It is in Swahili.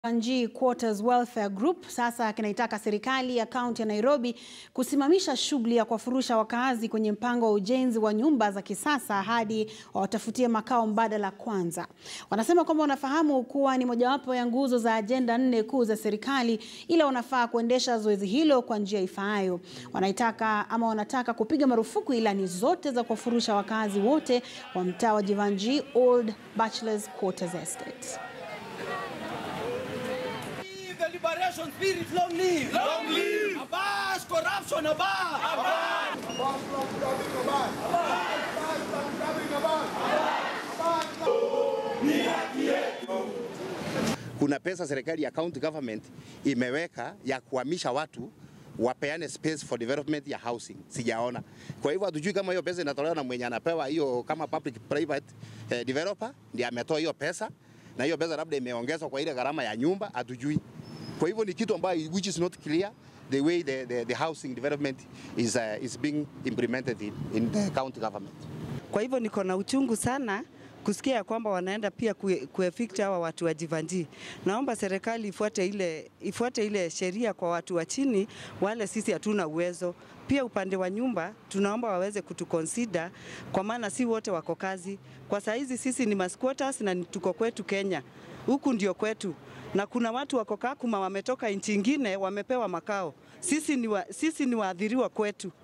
Wanjii Quarters Welfare Group sasa kinaitaka serikali ya kaunti ya Nairobi kusimamisha shughuli ya kuwafurusha wakaazi kwenye mpango wa ujenzi wa nyumba za kisasa hadi wawatafutie makao mbadala kwanza. Wanasema kwamba wanafahamu kuwa ni mojawapo ya nguzo za ajenda nne kuu za serikali, ila wanafaa kuendesha zoezi hilo kwa njia ifaayo. Wanaitaka ama wanataka kupiga marufuku ilani zote za kuwafurusha wakaazi wote wa mtaa wa Jivanjii Old Bachelors Quarters Estate. The liberation spirit, long live! Long live! Abash corruption, abash! Abash! Kuna pesa serikali ya county government imeweka ya kuhamisha watu wapeane space for development ya housing, sijaona. Kwa hivyo hatujui kama hiyo pesa inatolewa na mwenye anapewa hiyo kama public private eh, developer ndiye ametoa hiyo pesa, na hiyo pesa labda imeongezwa kwa ile gharama ya nyumba, hatujui. Kwa hivyo ni kitu ambayo which is not clear the way the, the, the housing development is, uh, is being implemented in, in the county government. Kwa hivyo niko na uchungu sana kusikia ya kwamba wanaenda pia kue- kuevict hawa watu wa Jivanjii. Naomba serikali ifuate ile, ifuate ile sheria kwa watu wa chini, wale sisi hatuna uwezo. Pia upande wa nyumba tunaomba waweze kutuconsider kwa maana si wote wako kazi. Kwa saa hizi sisi ni masquatters na ni- tuko kwetu Kenya, huku ndio kwetu, na kuna watu wako Kakuma wametoka nchi ingine wamepewa makao. Sisi ni, wa, sisi ni waathiriwa kwetu.